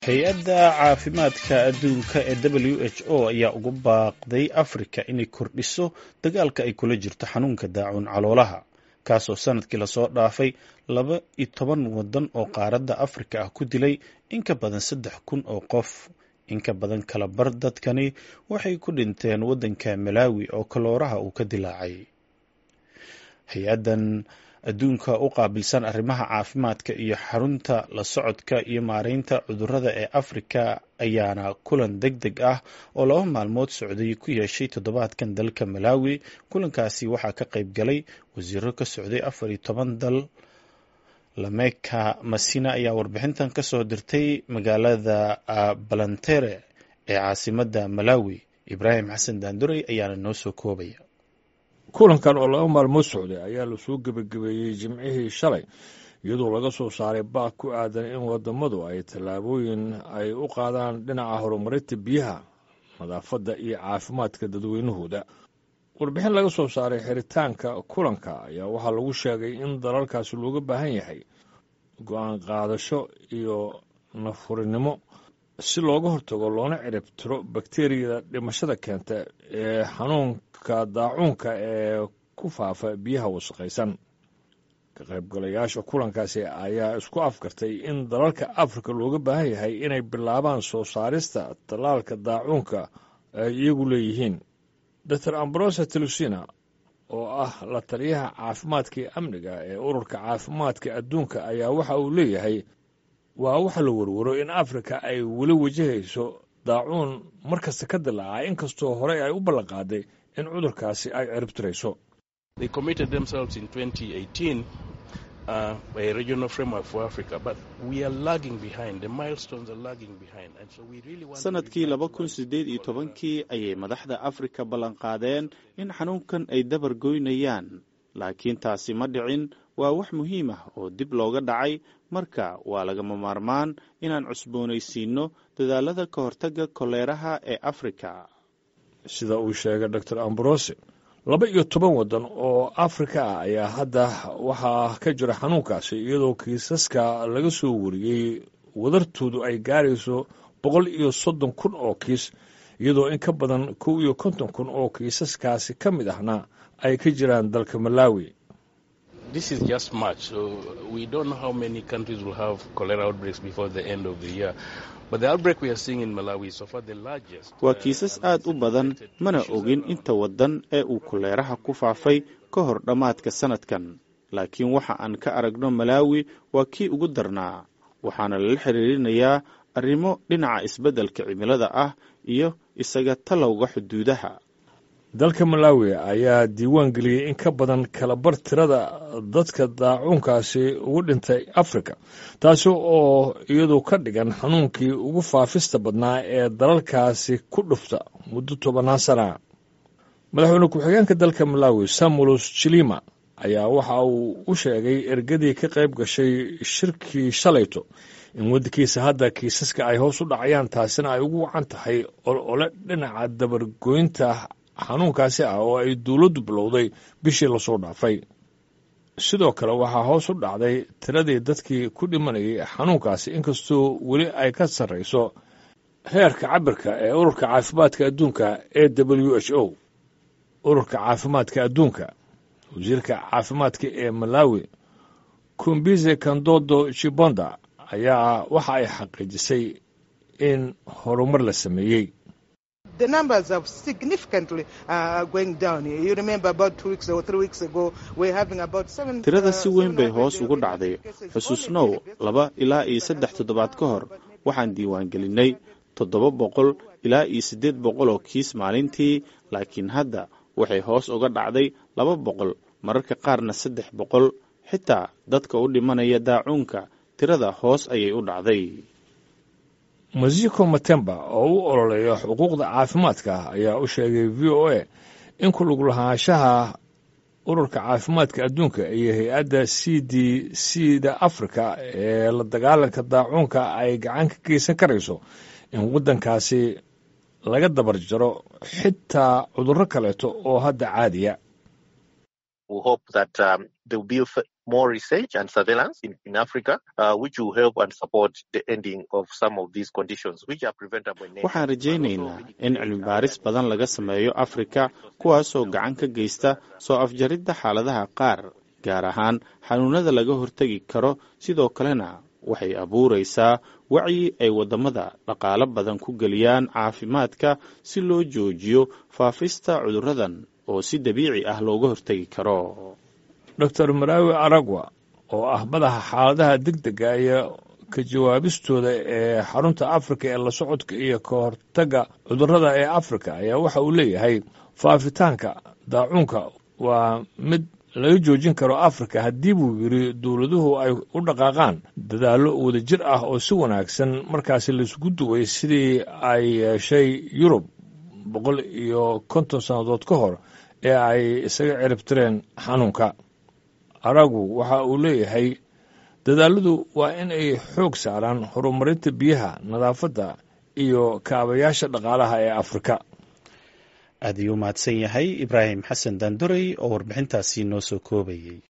hay-adda caafimaadka adduunka ee w h o ayaa ugu baaqday afrika inay kordhiso dagaalka ay kula jirto xanuunka daacuun caloolaha kaasoo sanadkii lasoo dhaafay laba iyo toban waddan oo qaaradda afrika ah ku dilay in ka badan saddex kun oo qof in ka badan kala bar dadkani waxay ku dhinteen waddanka malaawi oo kalooraha uu ka dilaacay hay-addan adduunka u qaabilsan arrimaha caafimaadka iyo xarunta la socodka iyo maareynta cudurrada ee afrika ayaana kulan deg deg ah oo laba maalmood socday ku yeeshay toddobaadkan dalka malaawi kulankaasi waxaa ka qayb galay wasiiro ka socday afar iyo toban dal lameka masina ayaa warbixintan ka soo dirtay magaalada balantere ee caasimadda malaawi ibraahim xasan daanduray ayaana noo soo koobaya kulankan oo laba maalmood socday ayaa lasoo gebagabeeyey jimcihii shalay iyadoo laga soo saaray baaq ku aadan in wadamadu ay tallaabooyin ay u qaadaan dhinaca horumarinta biyaha nadaafadda iyo caafimaadka dadweynahooda warbixin laga soo saaray xiritaanka kulanka ayaa waxaa lagu sheegay in dalalkaasi looga baahan yahay go-aan qaadasho iyo nafurinimo si looga hortago loona cirib tiro bakteriyada dhimashada keenta ee xanuunka daacuunka ee ku faafa biyaha wasaqaysan ka qaybgalayaasha kulankaasi ayaa isku afgartay in dalalka afrika looga baahan yahay inay bilaabaan soo saarista tallaalka daacuunka ay iyagu leeyihiin dor ambrosa telusina oo ah la taliyaha caafimaadka iyo amniga ee ururka caafimaadka adduunka ayaa waxa uu leeyahay waa waxa la warwaro in afrika ay weli wajahayso daacuun mar kasta ka dilaaca inkastoo horey ay u ballanqaaday in cudurkaasi ay ciribtirayso sanadkii laba kun sideed iyo tobankii ayay madaxda afrika ballanqaadeen in xanuunkan ay dabar goynayaan laakiin taasi ma dhicin waa wax muhiim ah oo dib looga dhacay marka waa lagama maarmaan inaan cusboonaysiinno dadaalada ka hortagga koleeraha ee afrika sida uu sheegay dor ambrose laba iyo toban waddan oo afrika ah ayaa hadda waxaa ka jira xanuunkaasi iyadoo kiisaska laga soo wariyey wadartoodu ay gaarayso boqol iyo soddon kun oo kiis iyadoo in ka badan kow iyo konton kun oo kiisaskaasi ka mid ahna ay ka jiraan dalka malaawi This is just March, so we don't know how many countries will have cholera outbreaks before the end of the year. But the outbreak we are seeing in Malawi is so far the largest. waa kiisas aad u badan mana ogin inta waddan ee uu koleeraha ku faafay ka hor dhammaadka sanadkan laakiin waxa aan ka aragno malaawi waa kii ugu darnaa waxaana lala xiriirinayaa arrimo dhinaca isbeddelka cimilada ah iyo isaga talowga xuduudaha dalka malaawi ayaa diiwaan geliyey in ka badan kalabar tirada dadka daacuunkaasi ugu dhintay afrika taasi oo iyadu ka dhigan xanuunkii ugu faafista badnaa ee dalalkaasi ku dhufta muddo tobannaan sana madaxweyne ku-xigeenka dalka malaawi samulos jilima ayaa waxa uu u sheegay ergadii ka qayb gashay shirkii shalayto in waddankiisa hadda kiisaska ay hoos u dhacayaan taasina ay ugu wacan tahay olole dhinaca dabargoynta xanuunkaasi ah oo ay dowladdu bilowday bishii lasoo dhaafay sidoo kale waxaa hoos u dhacday tiradii dadkii ku dhimanayay xanuunkaasi inkastoo weli ay ka sarrayso heerka cabirka ee ururka caafimaadka adduunka ee w h o ururka caafimaadka adduunka wasiirka caafimaadka ee malawi kumbize kandodo jibonda ayaa waxa ay xaqiijisay in horumar la sameeyey The numbers have significantly uh, going down. You remember about two weeks or three weeks ago, we're having about seven. tirada si weyn bay hoos ugu dhacday xusuusnow laba ilaa iyo saddex toddobaad ka hor waxaan diiwaangelinay toddoba boqol ilaa iyo siddeed boqol oo kiis maalintii laakiin hadda waxay hoos uga dhacday laba boqol mararka qaarna saddex boqol xitaa dadka u dhimanaya daacuunka tirada hoos ayay u dhacday masiko matemba oo u ololeeya xuquuqda caafimaadka ayaa u sheegay v o a in ku lug lahaanshaha ururka caafimaadka adduunka iyo hay-adda c d c da africa ee la dagaalanka daacuunka ay gacan ka geysan karayso in waddankaasi laga dabar jaro xitaa cudurro kaleeto oo hadda caadiya more research and surveillance in, in Africa, uh, which will help and support the ending of some of these conditions, which are preventable in nature. waxaan rajaynaynaa in cilmi baaris badan laga sameeyo afrika kuwaasoo gacan ka geysta soo afjaridda xaaladaha qaar gaar ahaan xanuunada laga hortegi karo sidoo kalena waxay abuuraysaa wacyi ay waddamada dhaqaalo badan ku geliyaan caafimaadka si loo joojiyo faafista cudurradan oo si dabiici ah looga hortegi karo doctor maraawi aragwa oo ah madaxa xaaladaha degdega iyo ka jawaabistooda ee xarunta afrika ee la socodka iyo ka hortagga cudurrada ee afrika ayaa waxa uu leeyahay faafitaanka daacuunka waa mid laga joojin karo afrika haddii buu yidhi dowladuhu ay u dhaqaaqaan dadaallo wadajir ah oo si wanaagsan markaasi laisugu duway sidii ay yeeshay yurub boqol iyo konton sannadood ka hor ee ay isaga ciribtireen xanuunka aragu waxa uu leeyahay dadaaladu waa in ay xoog saaraan horumarinta biyaha nadaafadda iyo kaabayaasha dhaqaalaha ee afrika aad ayuu mahadsan yahay ibraahim xasan daanduray oo warbixintaasi noo soo koobayey